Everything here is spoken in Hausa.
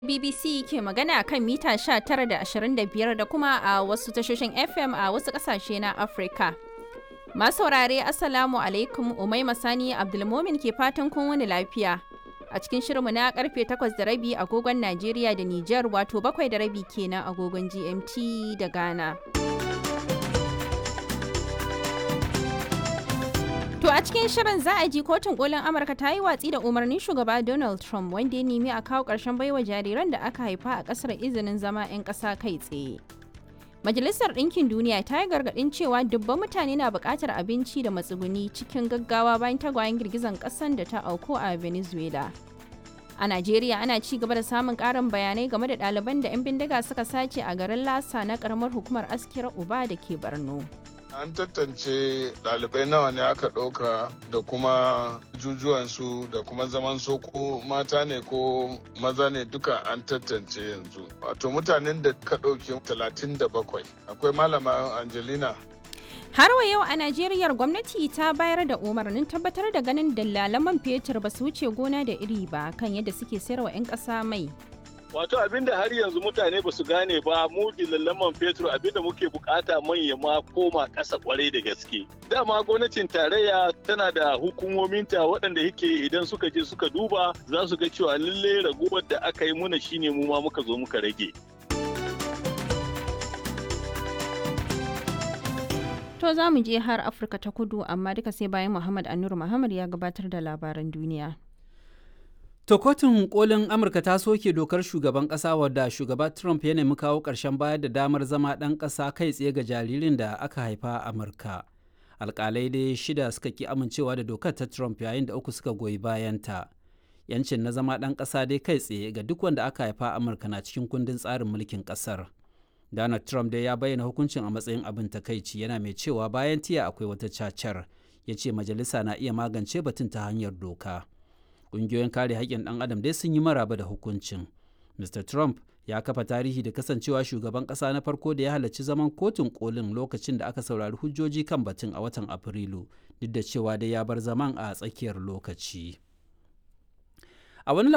BBC ke magana kan mita 19 da 25 da kuma a wasu tashoshin FM a wasu kasashe na Afirka. Masu saurare Assalamu alaikum Umai Masani Abdulmomin ke fatan kun wani lafiya. A cikin shirinmu na karfe 8 da rabi agogon Najeriya da Nijar wato bakwai da rabi kenan agogon GMT da Ghana. To a cikin shirin za a ji kotun kolin Amurka ta yi watsi da umarnin shugaba Donald Trump wanda ya nemi a kawo ƙarshen baiwa jariran da aka haifa a ƙasar izinin zama 'yan ƙasa kai tsaye. Majalisar Ɗinkin Duniya ta yi gargaɗin cewa dubban mutane na buƙatar abinci da matsuguni cikin gaggawa bayan tagwayen girgizan ƙasan da ta auku a Venezuela. A Najeriya ana ci gaba da samun ƙarin bayanai game da ɗaliban da 'yan bindiga suka sace a garin Lasa na ƙaramar hukumar Askira Uba da ke Borno. An tantance ɗalibai nawa ne aka ɗauka da kuma jujuwansu da kuma zaman so ko mata ne ko maza ne duka an tantance yanzu. Wato mutanen da ka ɗauki talatin da bakwai. Akwai malama Angelina Har wa yau a Najeriya gwamnati ta bayar da umarnin tabbatar da ganin dalalan man fetur ba su wuce gona da iri ba kan yadda suke sayarwa 'yan ƙasa mai. Wato abinda har yanzu mutane ba su gane ba mu man fetur abinda muke bukata manya ma koma ƙasa kwarai da gaske. Dama gwamnatin tarayya tana da hukumominta waɗanda yake idan suka je suka duba za su ga cewa lalle raguwar da aka yi muna shine mu ma muka zo muka rage. To za mu je har Afirka ta kudu amma duka sai bayan Muhammad Anur Muhammad ya gabatar da labaran duniya. To kotun kolin Amurka ta soke dokar shugaban ƙasa wadda shugaba Trump ya nemi kawo ƙarshen bayar da damar zama ɗan ƙasa kai tsaye ga jaririn da aka haifa a Amurka. Alƙalai dai shida suka ki amincewa da dokar ta Trump yayin da uku suka goyi bayanta. Yancin na zama ɗan ƙasa dai kai tsaye ga duk wanda aka haifa a Amurka na cikin kundin tsarin mulkin ƙasar. Donald Trump dai ya bayyana hukuncin a matsayin abin takaici yana mai cewa bayan tiya akwai wata cacar. Ya ce majalisa na iya magance batun ta hanyar doka. ƙungiyoyin kare haƙƙin ɗan adam dai sun yi maraba da hukuncin mr trump ya kafa tarihi da kasancewa shugaban ƙasa na farko da ya halarci zaman kotun kolin lokacin da aka saurari hujjoji kan batun a watan afrilu duk da cewa dai ya bar zaman a tsakiyar lokaci a wani